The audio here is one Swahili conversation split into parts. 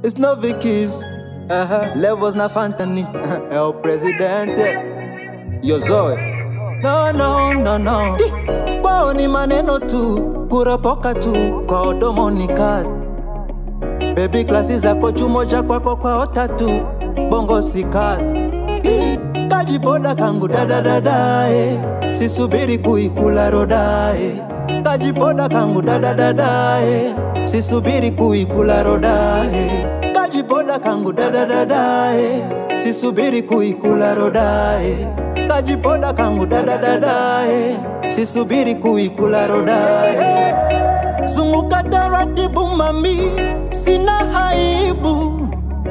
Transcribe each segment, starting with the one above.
It's no Vicky's. Uh-huh. Levels na Fantani. É o presidente. Yo Zoe. No, no, no, no. Kwao ni maneno tu, kuropoka tu, kwa odomo ni kazi. Baby klasi zako chumoja kwako kwao tatu, bongo si kazi. Ih, Kajipoda kangu dadadada eh. Sisubiri kuikula roda eh. Kajipoda kangu dadadada eh. Sisubiri kuikula roda eh. Kajipoda kangu dadadada eh. Sisubiri kuikula roda eh. Kajipoda kangu dadadada eh. Sisubiri kuikula roda eh. Zunguka taratibu mami, sina haibu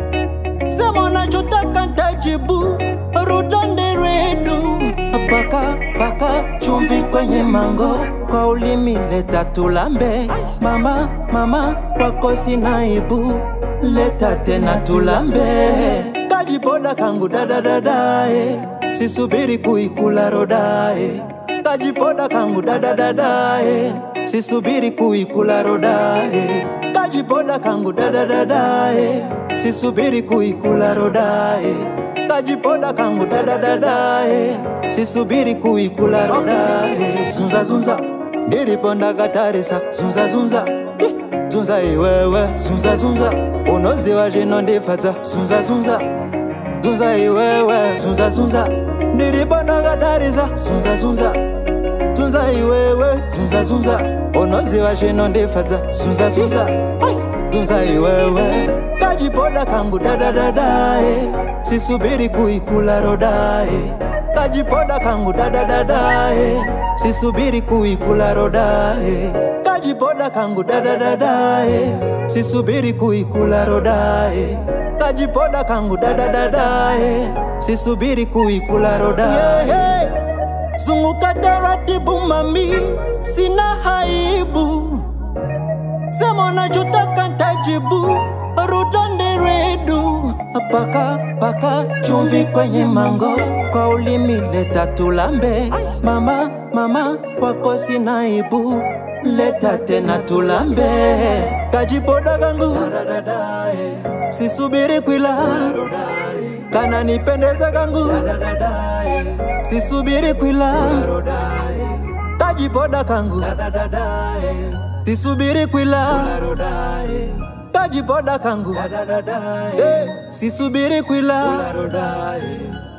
sema unachotaka ntajibu, rudonde redu paka paka chumvi kwenye mango, kwa ulimi leta tulambe. Mama mama wako sinaibu, leta tena tulambe. Kajipoda kangu dadadadae, sisubiri kuikula rodae. Kajipoda kangu dadadadae, sisubiri kuikula rodae. Kajipoda kangu dadadadae, sisubiri kuikula rodae. Kajipoda kangu dadadadae, sisubiri kuikula rodae. Zunza zunza, ndiriponda katarisa, zunza zunza. Ih, Zunza iwewe, zunza zunza, unoziwa zvino ndifadza, zunza zunza. Zunza iwewe, zunza zunza, ndiriponda katarisa, zunza zunza. Zunza iwewe, zunza zunza, unoziwa zvino ndifadza, zunza zunza. Ai, Zunza iwewe, kajipoda kangu dadadadae, sisubiri kuikula rodae. Kajipoda kangu dadadadae, sisubiri kuikula rodae. Kajipoda kangu dadadadae, sisubiri kuikula rodae. Kajipoda kangu dadadadae, sisubiri kuikula rodae. Yeah, hey. Zunguka taratibu mami, sina haibu. Sema unachotaka ntajibu, rudonde redu. Paka paka chumvi kwenye mango, kwa ulimi leta tulambe. Mama mama wako sinaibu, leta tena tulambe. Kajipoda kangu sisubiri kwila, kana nipendeza kangu sisubiri kwila, kajipoda kangu sisubiri kwila, kajipoda kangu Eh, sisubiri kwila